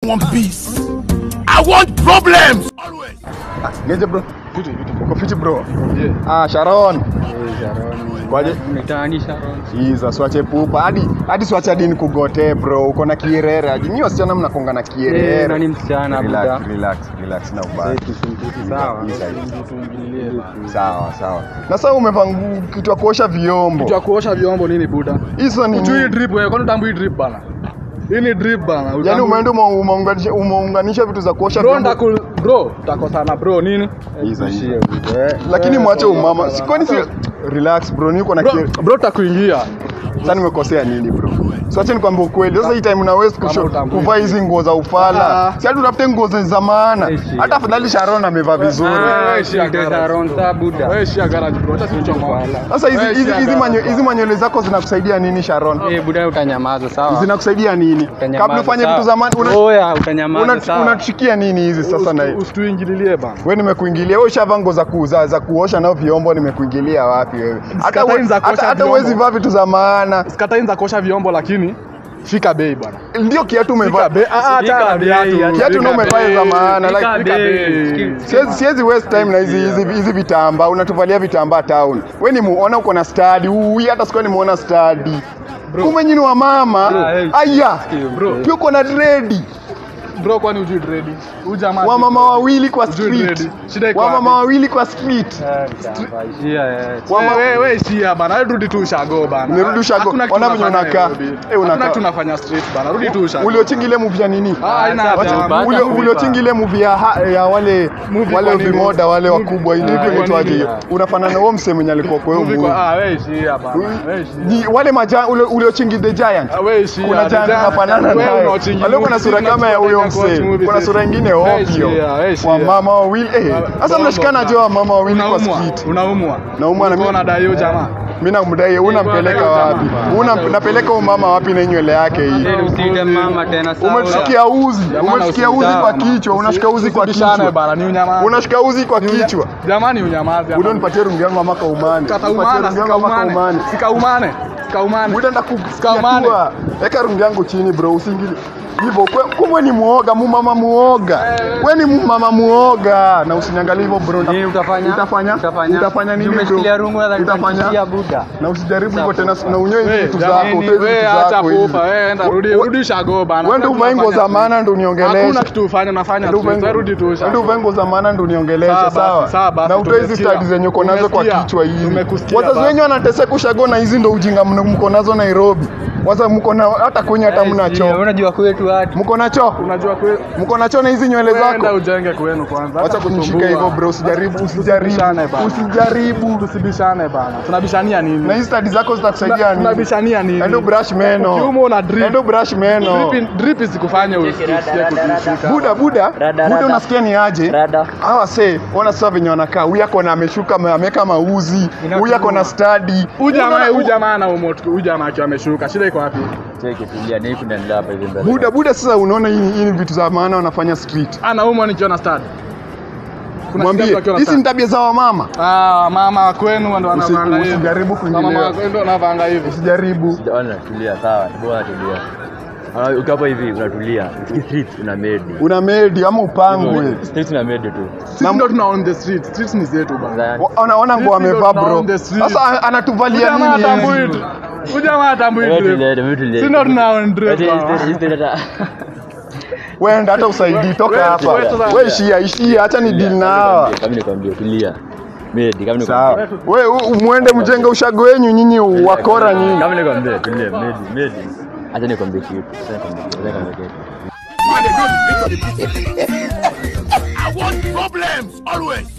want peace. I want problems. Always. Niaje bro? Vitu vitu. Uko fiti bro? Yeah. Ah, Sharon. Eh, Sharon. Kwaje? Mitaani Sharon. Iza swache pupa. Hadi hadi swache hadi nikugote bro. Uko na kierere. Hadi nyinyi wasichana mnakonga na Eh, kierere. nani msichana Relax, buda? relax, relax na ubaya. Sawa. Isa, Tuingilie bana. Sawa, sawa. Na sasa umevaa ngu- kitu ya kuosha vyombo. Kitu ya kuosha vyombo nini buda? Hizo ni Ujui hii drip wewe, kwani utambui hii drip bana? Hii ni drip bana. Yaani utambui- umeenda ume- umeunganisha umeunganisha vitu za kuosha Bro, vyombo. ndaku bro, utakosana bro nini? Hizo, hizo. Tuishie buda, eh. Lakini Eh, mwache bro, umama. Si kwani si relax bro, niko na Bro, kier- bro takuingia. Sasa nimekosea nini bro? So acha nikwambie ukweli. Sasa hii time una waste Kama kusho- utambui. kuvaa hizi nguo za ufala. Ah. Si hadi utafute nguo za za maana. Eh, shit. Hata afadhali Sharon amevaa vizuri. Ah, wewe shia Ndio garage. Sharon sa buda. Wewe shia garage bro, acha sinichoma. Sasa hizi Wewe hizi shia hizi garage, manyo- bro. hizi manywele zako zinakusaidia nini Sharon? Eh, buda utanyamaza sawa. Zinakusaidia nini? Utanyamaza, Kabla ufanye sawa. vitu za maana una Oya, utanyamaza una- sawa. unatushikia nini hizi sasa na Usitu- Usituingililie bana. wewe nimekuingilia wewe ushavaa nguo za kuuza za kuosha nao vyombo nimekuingilia wapi wewe? Hata Sikatai we- za kuosha hata hata vyombo. huwezi vaa vitu za maana. Sikatai za kuosha vyombo lakini fika bei bana. Ndio kiatu Fika umevaa. bei. Ah, ah, Fika acha na bei, viatu. acha Kiatu Fika ndio umevaa bei. za maana, Fika like- bei. bei. Siwezi siwezi waste time na hizi hizi hizi vitambaa. Unatuvalia vitambaa town. Wewe ni muona uko na study. Ui hata sikuwa nimeona study. Kumbe nyinyi wa mama. eh. Aya. Bro. Pia uko na dread. Bro, kwani hujui dread? Huyu jamaa Wa mama wawili kwa Hujui street. dread. Shida iko Wa wapi? mama wawili kwa street. Ishia, eh. Wa ma- Wewe wewe shia bana, wewe rudi tu ushago bana. Nirudi ushago. Hakuna kitu Ona venye unafanya unakaa. Nairobi. Eh, unakaa. Hakuna tunafanya street bana, rudi tu ushago. Uliochingi ile movie ya nini? Ah, haina Acha haja. tu, Ule movie uliochingi ile movie ya, ha- ya wale Movie wale kwa nini? vimoda wale Movie- wakubwa ile movie hivi kwa inaitwaje nini? hiyo? Unafanana na huo msee mwenye alikuwa kwa hiyo Movie movie. kwa ah, wewe shia bana. Wewe shia. Ni wale maja ule uliochingi the giant. Ah, wewe shia. kuna jana Design- unafanana wewe naye. unaochingi Wale kuna movie, sura sisi kama ya huyo tunataka msee. movie Kuna sisi. sura ingine Wewe ovyo. shia, wewe shia. Wa mama wawili eh. Sasa Bongo. mnashikana je wa mama wawili kwa Unaumwa, street? unaumwa. Naumwa na Ulikuwa mimi. unadai huyo jamaa. Mimi namdai unampeleka Bwana, wapi? jamaa. Una napeleka huyo mama wapi na nywele yake hii? Eh, usiite mama tena sawa. Umetushikia uzi, Jamaa umetushikia uzi usijana, kwa bana. kichwa, unashika uzi kwa Usibishane kichwa. bana, ni unyamazi. Unashika uzi kwa kichwa. Jamani unyamazi. Buda nipatie rungu yangu ama kaumane. Kata Nipatie umana, rungu yangu ama sikaumane. kaumane. Sikaumane. Sikaumane. Buda Sikaumane. ndakukatua. Weka rungu yangu chini bro, usingili. Hivyo kwe- kumbe ni muoga, mu mama muoga. Wewe ni mu mama muoga na usiniangalie hivyo bro. Nini utafanya? Utafanya? Utafanya? Utafanya nini bro? Umeshikilia rungu na Utafanya? buda. Na usijaribu hivyo tena na unyoe hizi Wewe, vitu jamani, zako, utoe hizi wewe vitu acha zako hizi. pupa, wewe enda rudi We- rudi ushago bana. Wewe ndio uvae nguo za maana ndio uniongeleshe. Hakuna kitu ufanye unafanya Ndio street, uvae wewe rudi tu ndio ushago. uvae nguo za maana ndio uniongeleshe Sawa basi, sawa. sawa basi, Na utoe hizi tumesikia. stadi zenye uko nazo kwa Tumesikia. kichwa hizi. Tumekusikia Wazazi basi. wenyu wanateseka ushago na hizi ndio ujinga mna- mko nazo Nairobi. Waza mko na hata kwenye hata mna Eh, choo. Unajua kwetu hadi. Mko na choo? Unajua kweli Mko na choo na hizi nywele Wewe enda zako? ujenge kwenu kwanza. Wacha kunishika hivyo bro, usijaribu, usijaribu. Tusibishane bana. Usijaribu. Tusibishane bana. Tunabishania nini? Na hizi stadi zako zitakusaidia Tuna- nini? Tunabishania nini? Endo brush meno. Ukiuma una drip. Endo brush meno. Drip drip isikufanye usikie kutishika. Buda buda, buda unasikia ni aje? Rada. Hawa se, ona sasa venye wanakaa. Huyu ako na ameshuka ame- ameweka mauzi. Huyu ako na study. Huyu jamaa Unaona- huyu jamaa ana umoto. Huyu jamaa akiwa ameshuka. Shida iko wapi? Cheki tulia, nini kunaendelea hapa hivi mbele? Buda buda, sasa unaona hii hii ni vitu za maana wanafanya street. Ana umwa nikiona stad. Kuna Mwambie shida akiwa na hizi ni stad. tabia za wamama. Ah, mama kwenu ndo Usi- anavanga hivi. Usijaribu Mama kuingilia. kwenu ndo anavanga hivi. Usijaribu. Ona, tulia, sawa, bora tulia. Ah, Ukiwa hapo hivi unatulia, Ukisikia street una medi. Una medi ama upangwe. Street una medi tu. Sisi ndo tuna on the street. Streets ni zetu bana. Sasa, Wa- Ona ona nguo Sisi ndo amevaa tuna bro. on the street. Sasa Huyu anatuvalia jamaa nini? atambui hizi? tu. Huyu jamaa atambui wewe drip. tulia, wewe tulia. Sisi ndo tuna on drip. Eti- bana. eti- eti- eti- Wenda hata usaidii toka Wewe- hapa. wewe sasa- Wewe ishia ishia, acha ni deal na hawa. Kama nikwambia tulia. Medi, kama Sawa. nikwambia. Wewe u- muende mjenge ushago wenyu nyinyi wakora nyinyi. Kama nikwambia tulia, medi, medi. Acha nikwambie kitu. Acha nikwambie kitu. Acha nikwambie kitu. Man, they don't speak to the people. I want problems always.